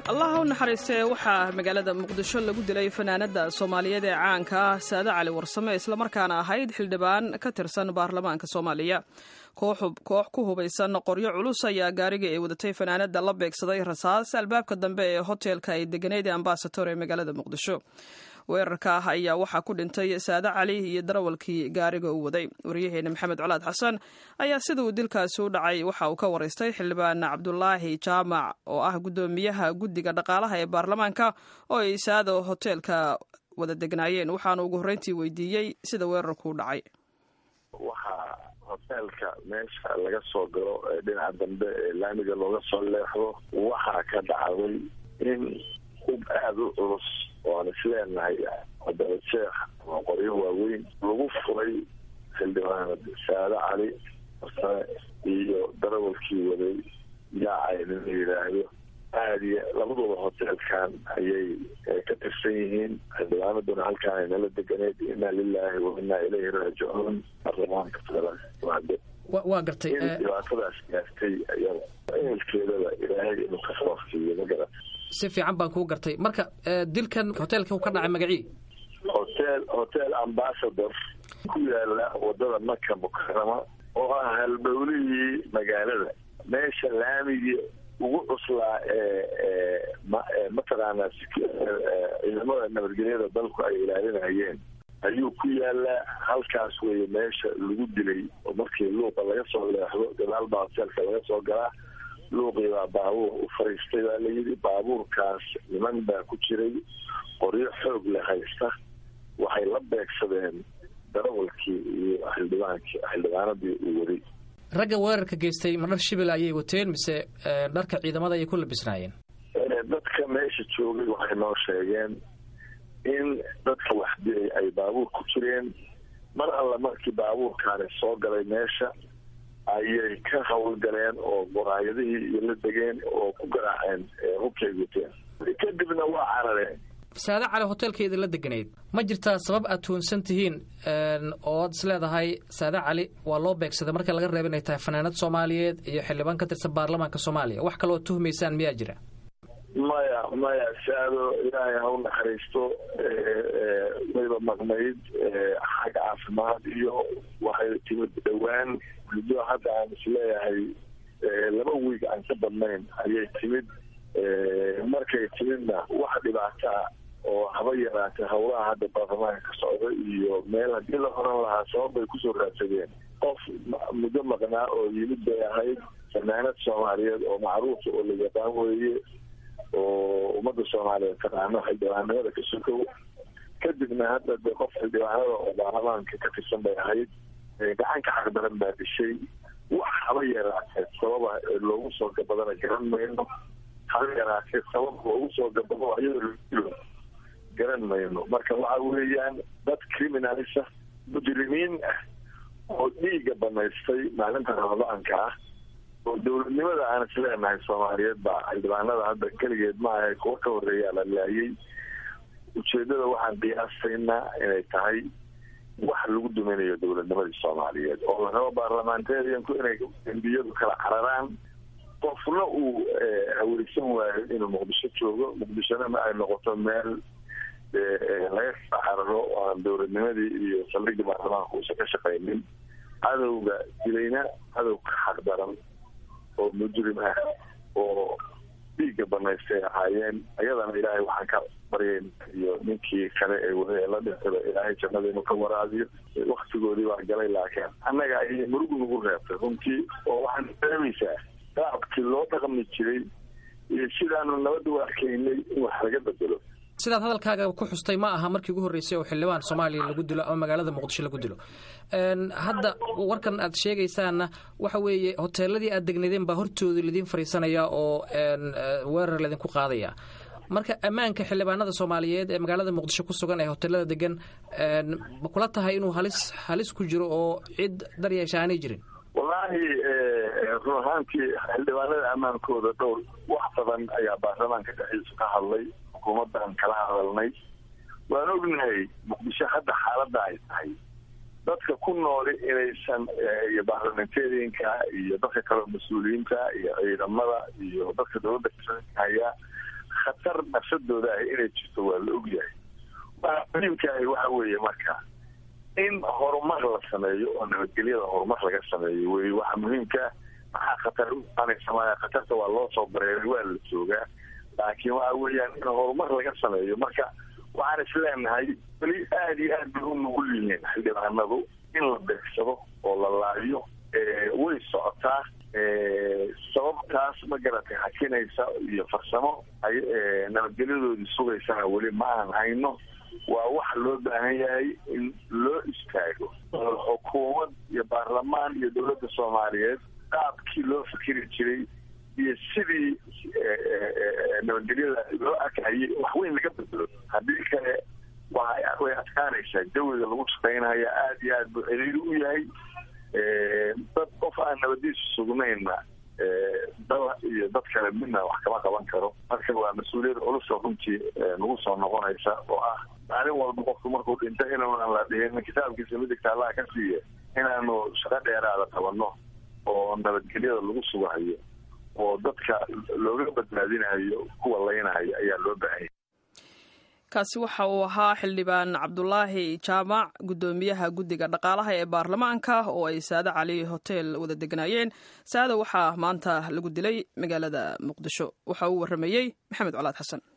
allaha u naxariistee waxaa magaalada muqdisho lagu dilay fanaanada soomaaliyeed ee caanka ah saade cali warsame islamarkaana ahayd xildhibaan ka tirsan baarlamaanka soomaaliya koox ku hubaysan qoryo culus ayaa gaariga ay wadatay fanaanada la beegsaday rasaas albaabka dambe ee hoteelka ay deganeyd ee ambasator ee magaalada muqdisho weerarka ah ayaa waxaa ku dhintay saade cali iyo darawalkii gaariga u waday waryaheena maxamed colaad xasan ayaa sida uu dilkaasi u dhacay waxa uu ka waraystay xildhibaan cabdulaahi jaamac oo ah guddoomiyaha guddiga dhaqaalaha ee baarlamaanka oo ay saado hoteelka wada degnaayeen waxaana ugu horreyntii weydiiyey sida weerarku u dhacay waxaa hoteelka meesha laga soo galo ee dhinaca dambe ee laamiga looga soo leexdo waxaa ka dhacday in hub aada u culus oo aan isleenahay wadada sheekh ama qoryo waaweyn lagu furay xildhibaanad saade cali farsane iyo darawalkii waday yaacay nin la yidhaahdo aada iyo labaduba hoteelkan ayay ka tirsan yihiin xildhibaanaduna halkaan ay nala deganeed inaa lilaahi wa inaa ilayhi raajicuun baarlamaanka federaalk waa gartay in dhibaatadaas gaartay ayada ehelkeedaba ilaahay inuu ka sababsiiyo ma garat si fiican baan kuu gartay marka dilkan hoteelka u ka dhacay magacii hotel hotel ambassador ku yaala wadada maka mukarama oo ah halbowlihii magaalada meesha laamigii ugu cuslaa ee mataqaanaa ciidamada nabadgelyada dalku ay ilaalinayeen ayuu ku yaalaa halkaas weeye meesha lagu dilay oo markii luuqa laga soo leexdo gadaal baa hoteelka laga soo galaa luuqii baa baabuur u fariistay baa layidhi baabuurkaas niman baa ku jiray qoryo xoog le haysta waxay la beegsadeen darawalkii iyo xildhibaankii xildhibaanadii uu waday ragga weerarka geystay ma dhar shibil ayay wateen mise dharka ciidamada ayay ku labisnaayeen dadka meesha joogay waxay noo sheegeen in dadka wax dilay ay baabuur ku jireen mar alla markii baabuurkaani soo galay meesha ayay ka hawlgaleen oo muraayadihii iyo la degeen oo ku garaaceen hubkay wateen kadibna waa carareen saade cali hoteelkeeda la deganayd ma jirtaa sabab aad tuunsan tihiin oo ad is leedahay saade cali waa loo beegsaday marka laga reeba inay tahay fanaanad soomaaliyeed iyo xildhibaan ka tirsan baarlamaanka soomaaliya wax kaloo tuhmaysaan miyaa jira maya maya saado ilaahay ha u naxariisto wayba maqnayd xag caafimaad iyo waxay timid dhowaan muddo hadda aan isleeyahay laba wiig aan ka badnayn ayay timid markay timidna wax dhibaataa oo haba yaraatay howlaha hadda baarlamaanka ka socda iyo meel haddii la oran lahaa sabab bay kusoo raadsadeen qof muddo maqnaa oo yimid bay ahayd fanaanad soomaaliyeed oo macruufa oo la yaqaan weeye oo ummadda soomaaliyeed taqaano xildhibaanimada ka sokow kadibna hadda de qof xildhibaanada oo baarlamaanka ka tirsan bay ahayd gacanka xaqdaran baa dishay wax haba yaraatee sababa loogu soo gabadana garan mayno haba yaraatee sabab loogu soo gabado ayadoo garan mayno marka waxa weeyaan dad criminalisa mujrimiin ah oo dhiiga banaystay maalinta ramadaanka ah oo dowladnimada aan isleenahay soomaaliyeed baa xildhibaanada hadda keligeed maaha kuwa ka horeeyaa la laayay ujeedada waxaan qiyaasaynaa inay tahay wax lagu duminayo dowladnimadii soomaaliyeed oo la rabo baarlamentarianku inay dembiyadu kala cararaan qofna uu haweysan waayo inuu muqdisho joogo muqdishona ma ay noqoto meel laga kala cararo oo aan dowladnimadii iyo saldhigii baarlamaanka uusan ka shaqaynin cadowga dilayna cadow ka xaq daran oo mujrim ah oo dhiigga banaystay ahaayeen ayadana ilaahay waxaan ka baryayn iyo ninkii kale ee wada ee la dhintaba ilaahay jannada inuu ka waraabiyo waktigoodii baa galay laakiin annaga ayay murugu nagu reebtay runtii oo waxaan dareemaysaa shacabkii loo dhaqmi jiray iyo sidaanu nabadda u arkaynay in wax laga bedelo sidaad hadalkaaga ku xustay ma aha markii ugu horreysay oo xildhibaan soomaaliya lagu dilo ama magaalada muqdisho lagu dilo hadda warkan aad sheegaysaanna waxa weeye hoteeladii aad degnaydeen baa hortooda laidin fariisanaya oo weerar laydinku qaadaya marka ammaanka xildhibaanada soomaaliyeed ee magaalada muqdisho ku sugan ee hoteelada degan ma kula tahay inuu halis halis ku jiro oo cid daryeesha aanay jirin wallaahi run ahaantii xildhibaanada ammaankooda dhowr wax badan ayaa baarlamaanka dhexdiisu ka hadlay xukuumaddan kala hadalnay waan ognahay muqdisho hadda xaaladda ay tahay dadka ku nooli inaysan iyo baarlamentarianka iyo dadka kaleo mas-uuliyiinta iyo ciidamada iyo dadka dowladda haya khatar nafsadooda ah inay jirto waa la ogyahay waa muhiimkaahi waxa weeye marka in horumar la sameeyo oo nabadgelyada horumar laga sameeyo wey waxa muhiimka maxaa khatar uaanaysa maya khatarta waa loo soo bareeray waa la joogaa laakiin waxa weeyaan in horumar laga sameeyo marka waxaan is leenahay weli aada iyo aad bay u nugul yihiin xildhibaanadu in la beegsado oo la laayo way socotaa sababtaas ma garatay hakinaysa iyo farsamo ay nabadgelyadoodii sugaysana weli ma aan hayno waa wax loo baahan yahay in loo istaago xukuumad iyo baarlamaan iyo dowladda soomaaliyeed qaabkii loo fikiri jiray iyo sidii nabadgelyada loo arkayay wax weyn laga bedelo haddii kale way adkaanaysaa jawiga lagu shaqaynaya aada iyo aad buu ciriiri u yahay dad qof aan nabadiisu sugnaynna dal iyo dad kale midna wax kama qaban karo marka waa mas-uuliyad culuso runtii nagu soo noqonaysa oo ah maalin walba qofku markuu dhinto inaan la dhihin kitaabkiisa midigta allaha ka siiya inaanu shaqo dheeraada qabanno oo nabadgelyada lagu sugahayo oo dadka looga badbaadinayo kuwa laynahayo ayaa loo baahanya kaasi waxa uu ahaa xildhibaan cabdulaahi jaamac guddoomiyaha guddiga dhaqaalaha ee baarlamaanka oo ay saade cali hotel wada degnaayeen saada waxaa maanta lagu dilay magaalada muqdisho waxa uu warramayey maxamed colaad xasan